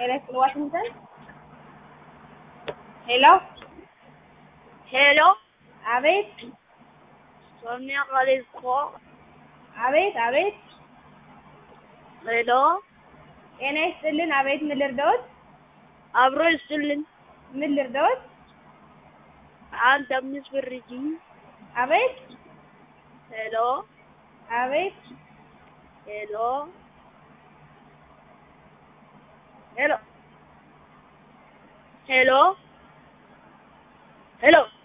ኤሌክት ዋሽንግተን ሄሎ ሄሎ አቤት ሶኒያ ቃሌስኮ አቤት አቤት ሄሎ ጤና ይስጥልን አቤት ምን ልርዳዎት አብሮ ይስጥልን ምን ልርዳዎት አንድ አምስት ብር ይጂ አቤት ሄሎ አቤት ሄሎ ሄሎ ሄሎ ሄሎ